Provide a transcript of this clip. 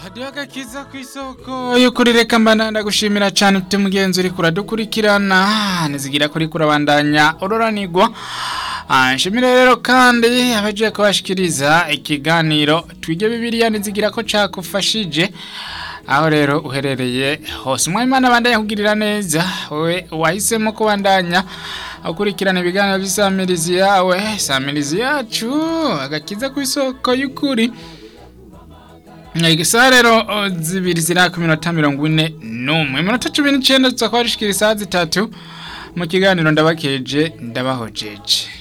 hadiyo agakiza ku isoko y'ukuri reka mbana ndagushimira cyane ufite mugenzi uri kuradukurikirana nizigira kuri kurabandanya ururanirwa Ah, nshimire rero kandi abaje kubashikiriza ikiganiro twige bibiliya nizigira ko cakufashije aho rero uherereye hose umwimana bandanya kugirira neza wowe wahisemo kubandanya ukurikirana ibiganiro by'isamirizi yawe samirizi yacu agakiza ku isoko y'ukuri Igisaha rero o, zibiri ziraka iminota mirongo ine n'umwe iminota cumi n'icenda tuza kuba dushikira isaha zitatu mu kiganiro ndabakeje ndabahojeje